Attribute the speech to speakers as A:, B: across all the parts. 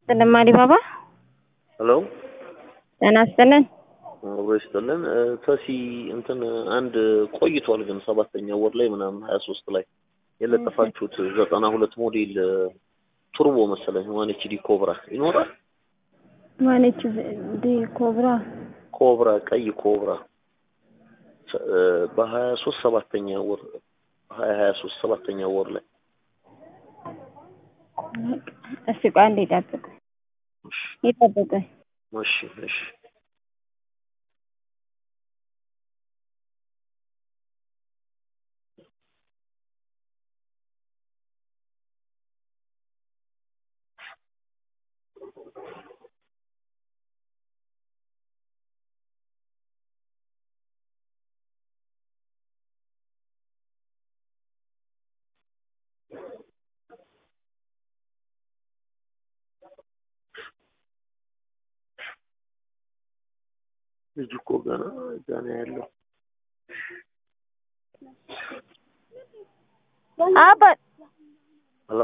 A: ይስጥልን ማዲባባ።
B: ሄሎ
A: ጤና ይስጥልን።
B: አብሮ ይስጥልን። ተሲ እንትን አንድ ቆይቷል ግን ሰባተኛ ወር ላይ ምናምን ሀያ ሶስት ላይ የለጠፋችሁት ዘጠና ሁለት ሞዴል ቱርቦ መሰለኝ ዋን ኤች ዲ ኮብራ ይኖራል።
A: ማነች ዲ ኮብራ
B: ኮብራ ቀይ ኮብራ በሀያ ሶስት ሰባተኛ ወር ሀያ ሀያ ሶስት ሰባተኛ ወር ላይ
A: እስቲ ቆይ አንዴ ይጠብቅ ይጠብቅ።
B: እሺ እሺ ልጅ እኮ ገና ገና ያለው
A: አባ
B: ሄሎ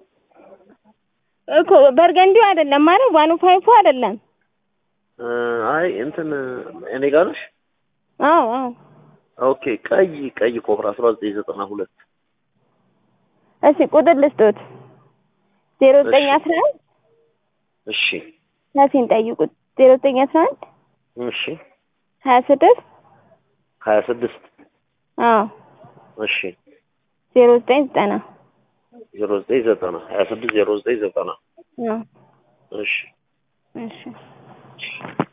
A: እኮ በርገንዲው አይደለም ማለት ዋኑ ፋይፉ አይደለም።
B: አይ እንትን እኔ ጋር ነሽ?
A: አዎ አዎ።
B: ኦኬ ቀይ ቀይ ኮብራ አስራ ዘጠኝ ዘጠና ሁለት
A: እስቲ ቁጥር ልስጦት ዜሮ ዘጠኝ አስራ አንድ
B: እሺ
A: ያሲን ጠይቁት ዜሮ ዘጠኝ አስራ አንድ
B: እሺ
A: ሀያ ስድስት
B: ሀያ ስድስት
A: አዎ
B: እሺ
A: ዜሮ ዘጠኝ ዘጠና
B: ዜሮ ዘጠኝ ዘጠና ሀያ ስድስት ዜሮ ዘጠኝ ዘጠና
A: አዎ
B: እሺ
A: እሺ